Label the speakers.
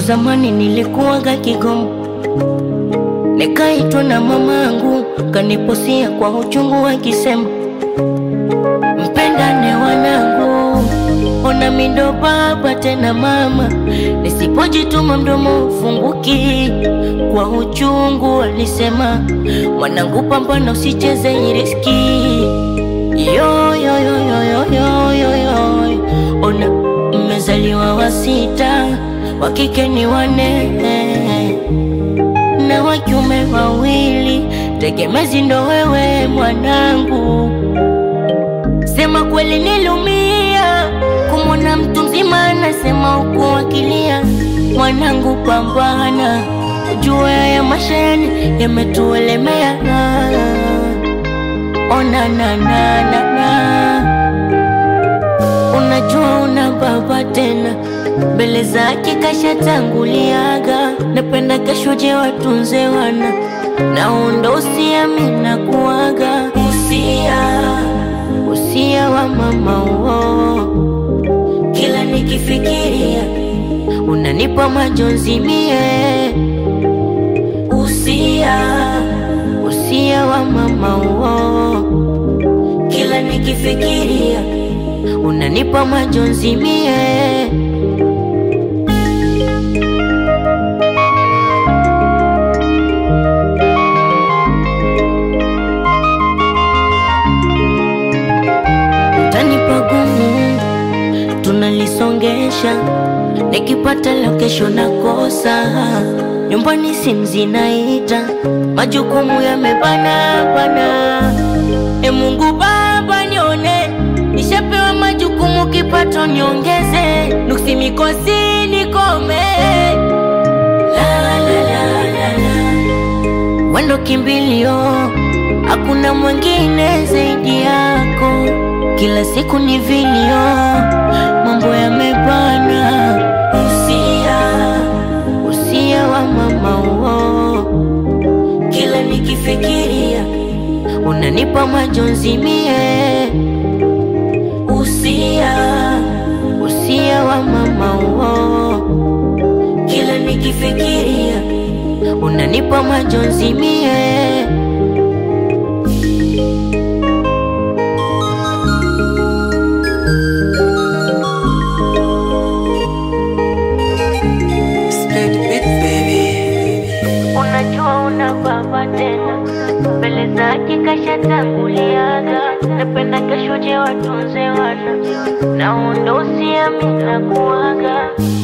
Speaker 1: zamani nilikuwaga Kigoma, nikaitwa na mamangu, kaniposia kwa uchungu akisema, mpendane wanangu, ona mindo baba tena mama, nisipojituma mdomo ufunguki. Kwa uchungu alisema, mwanangu, pambana usicheze hii riski. Yo, yo, yo, yo, yo, yo, yo, yo. Ona mmezaliwa wa sita, wa kike ni wane na wa kiume wawili, tegemezi ndo wewe mwanangu. Sema kweli nilumia kumwona mtu mzima anasema huku akilia, mwanangu pambana, ujua ya mashani yametuelemea. Ona na na na na, unajua una baba tena mbele zake kashatanguliaga, napenda kashuje watunze wana na undo usia mina kuaga usia usia wa mama uo, kila nikifikiria unanipa majonzi mie usia usia wa mama uo, kila nikifikiria unanipa majonzi mie utanipa gumu, tunalisongesha nikipata la kesho nakosa, nyumbani simu zinaita, majukumu yamebana bana. E Mungu Baba nione, nishapewa majukumu, kipato niongeze, nuksi mikosi nikome. La, la, la, la, la. Wendo kimbilio, hakuna mwingine zaidi yako. Kila siku ni vilio, mambo yamebana. Usia, usia wa mama uo, kila nikifikiria unanipa majonzi mie. Usia, usia wa mama uo, kila nikifikiria unanipa majonzi mie.
Speaker 2: Split bit baby.
Speaker 1: Unajua una baba tena, mbele zake kashatanguliaga, napenda kashuje watunze wana na undo usiamina kuaga